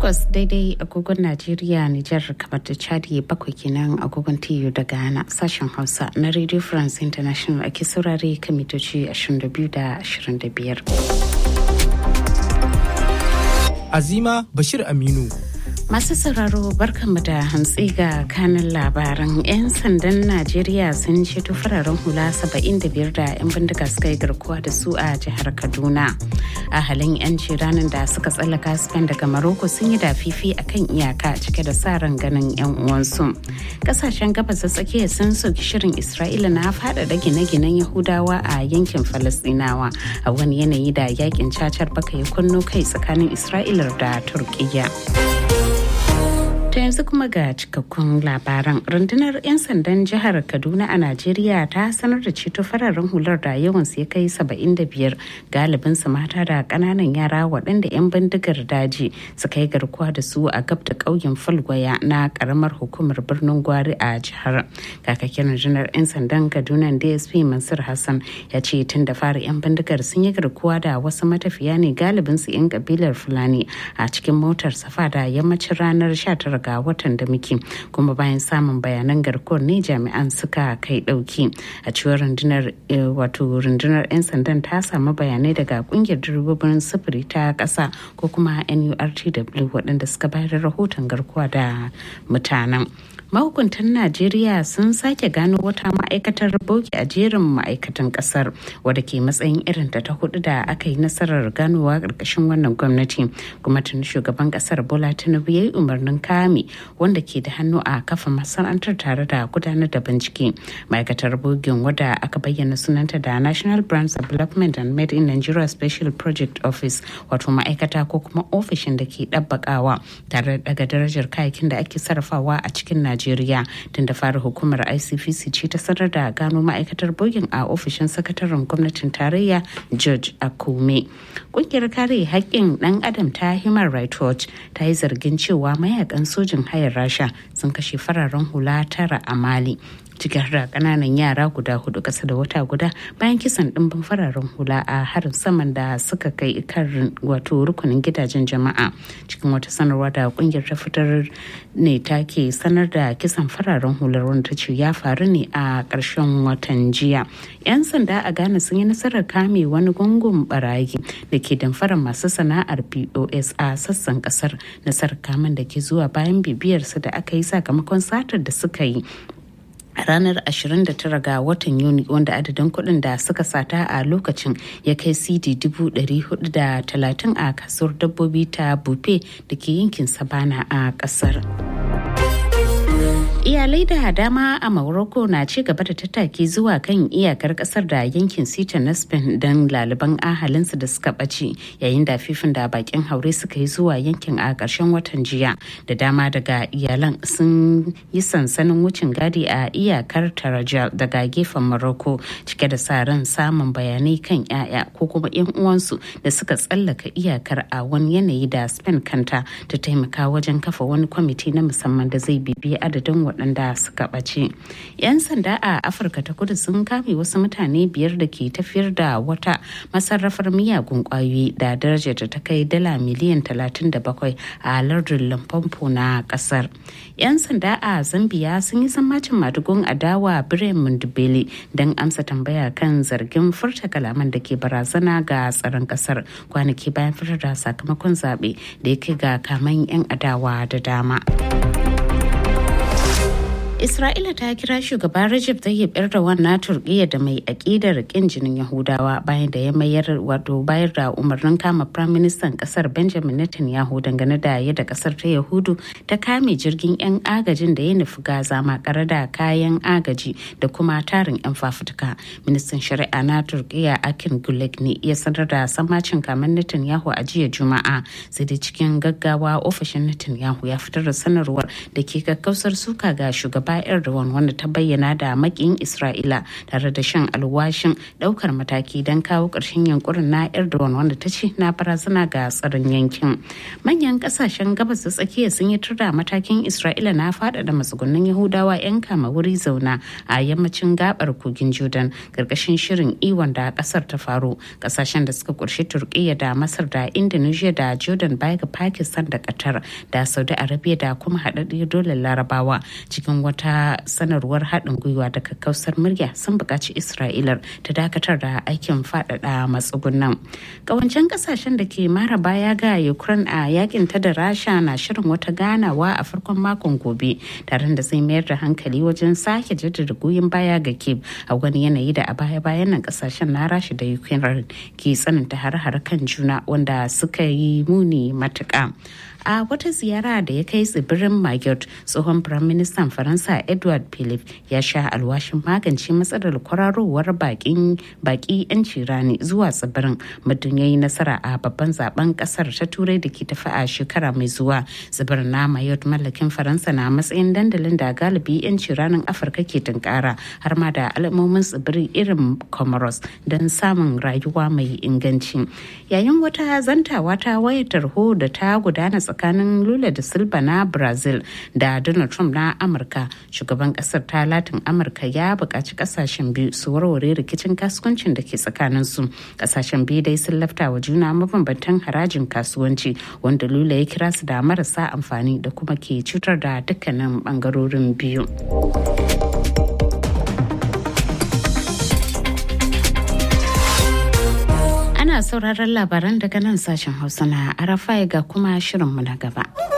takwas daidai agogon Najeriya, Nijar, kamar da Chadi bakwai kenan agogon TU da Ghana sashen Hausa na Radio France International ake saurare kan mitoci 22 da 25. Azima Bashir Aminu. Masu sauraro barkanmu da hantsi ga kanin labaran 'yan sandan Najeriya sun ceto fararen hula 75 da 'yan bindiga suka yi garkuwa da su a jihar Kaduna. A halin 'yanci ranar da suka tsallaka Spain daga Maroko sun yi dafifi a kan iyaka cike da sa ran ganin 'yan uwansu. Kasashen gabas da tsakiya sun soki shirin Isra'ila na faɗaɗa gine-ginen Yahudawa a yankin Falasɗinawa a wani yanayi da yakin cacar baka ya kunno kai tsakanin Isra'ilar da Turkiyya. ta yanzu kuma ga cikakkun labaran rundunar 'yan sandan jihar kaduna a najeriya ta sanar da ceto fararen hular da yawansu ya kai 75 galibin su mata da kananan yara waɗanda 'yan bindigar daji suka yi garkuwa da su a gab da ƙauyen falgwaya na ƙaramar hukumar birnin gwari a jihar kakakin rundunar 'yan sandan kaduna dsp mansur hassan ya ce tun da fara 'yan bindigar sun yi garkuwa da wasu matafiya ne galibin su 'yan kabilar fulani a cikin motar safa da yammacin ranar 19 ga watan da muke kuma bayan samun bayanan garkuwar ne jami'an suka kai dauki a cewar rundunar wato rundunar 'yan sandan ta samu bayanai daga kungiyar direbobin sufuri ta kasa ko kuma nurtw waɗanda suka bayar da rahoton garkuwa da mutanen mahukuntan najeriya sun sake gano wata ma'aikatar boki a jerin ma'aikatan kasar wadda ke matsayin irin ta hudu da aka yi nasarar ganowa karkashin wannan gwamnati kuma tun shugaban kasar bola tinubu ya yi umarnin kame wanda ke da hannu a kafa masana'antar tare da gudanar da bincike ma'aikatar bogin wadda aka bayyana sunanta da national brands development and made in nigeria special project office wato ma'aikata ko kuma ofishin da ke ɗabbakawa tare da daga darajar kayakin da ake sarrafawa a cikin najeriya Najeriya tun da fara hukumar ICPC ce ta sanar da gano ma'aikatar bogin a ofishin sakataren gwamnatin tarayya George Akume. Kungiyar kare haƙƙin ɗan adam ta Human Rights Watch ta yi zargin cewa mayakan sojin hayar Rasha sun kashe fararen hula tara a Mali. cikin da kananan yara guda hudu kasa da wata guda bayan kisan dimbin fararen hula a harin saman da suka kai kan wato rukunin gidajen jama'a cikin wata sanarwa da kungiyar ta fitar ne take sanar da kisan fararen hular wanda ta ce ya faru ne a ƙarshen watan jiya yan sanda a ghana sun yi nasarar kame wani gungun barayi da ke damfarar masu sana'ar pos a sassan kasar nasarar kamen da ke zuwa bayan bibiyarsa da aka yi sakamakon satar da suka yi a ranar 29 ga watan yuni wanda adadin kuɗin da suka sata a lokacin ya kai cd 430 a kasuwar dabbobi ta bupe da ke yankin sabana a ƙasar. iyalai da dama a morocco na ci gaba da tattaki zuwa kan iyakar kasar da yankin sita na spain don laliban ahalinsu da suka ɓace yayin da fifin da bakin haure suka yi zuwa yankin a ƙarshen watan jiya da dama daga iyalan sun yi sansanin wucin gadi a iyakar tarajal daga gefen morocco cike da sa ran samun bayanai kan 'ya'ya ko kuma 'yan uwansu da suka tsallaka iyakar a wani yanayi da spain kanta ta taimaka wajen kafa wani kwamiti na musamman da zai bibiyi adadin waɗanda suka ɓace. 'Yan sanda a Afirka ta kudu sun kame wasu mutane biyar da ke tafiyar da wata masarrafar miyagun ƙwayoyi da darajar ta ta kai dala miliyan 37 a lardin Lamfampo na ƙasar. 'Yan sanda a Zambiya sun yi sammacin madugun adawa Biren Mundubele don amsa tambaya kan zargin furta kalaman da ke barazana ga tsaron ƙasar kwanaki bayan fitar da sakamakon zaɓe da ya kai ga kaman 'yan adawa da dama. Isra'ila ta kira shugaban Recep Tayyip Erdogan na Turkiyya da mai aƙidar ƙin jinin Yahudawa bayan da ya mayar wato bayar da umarnin kama Prime Minister kasar Benjamin Netanyahu dangane da yadda kasar ta Yahudu ta kame jirgin 'yan agajin da ya nufi Gaza makare da kayan agaji da kuma tarin 'yan fafutuka. Ministan Shari'a na Turkiyya Akin Gulek ne ya sanar da sammacin kamen Netanyahu a jiya Juma'a sai da cikin gaggawa ofishin Netanyahu ya fitar da sanarwar da ke kakkausar suka ga shugaban shugaba erdogan wanda ta bayyana da makin isra'ila tare da shan alwashin daukar mataki don kawo ƙarshen yankurin na erdogan wanda ta ce na barazana ga tsaron yankin manyan kasashen gabas da tsakiya sun yi turda matakin isra'ila na faɗaɗa matsugunan yahudawa 'yan kama wuri zauna a yammacin gabar kogin jordan karkashin shirin iwon da kasar ta faru kasashen da suka kurshi turkiyya da masar da indonesia da jordan baya ga pakistan da qatar da saudi arabia da kuma haɗaɗɗiyar dole larabawa cikin wata sanarwar haɗin gwiwa da kakkausar murya sun buƙaci isra'ilar ta dakatar da aikin faɗaɗa matsugunan ƙawancen ƙasashen da ke mara baya ga ukraine a yakin ta da rasha na shirin wata ganawa a farkon makon gobe tare da zai mayar da hankali wajen sake jaddada goyon baya ga kiev a wani yanayi da a baya-bayan nan ƙasashen na rasha da ukraine ke tsananta har-har kan juna wanda suka yi muni matuƙa a wata ziyara da ya kai tsibirin Mayotte tsohon firaministan faransa edward philip ya sha alwashin magance matsalar kwararowar baki 'yanci rani zuwa tsibirin muddin ya yi nasara a babban zaben kasar ta turai da ke tafi a shekara mai zuwa tsibirin na Mayotte mallakin faransa na matsayin dandalin da galibi 'yanci ranin afirka ke tunkara har ma da al'ummomin tsibirin irin comoros don samun rayuwa mai inganci yayin wata zantawa ta wayar tarho da ta gudana tsakanin lula da silva na brazil da donald trump na amurka shugaban kasar ta latin amurka ya buƙaci kasashen biyu su warware rikicin kasuwancin da ke tsakanin su kasashen biyu dai sun lafta wa juna mabambantan harajin kasuwanci wanda lula ya kira su da marasa amfani da kuma ke cutar da dukkanin bangarorin biyu ana sauraron labaran daga nan sashen hausa na arafai ga kuma shirinmu na gaba.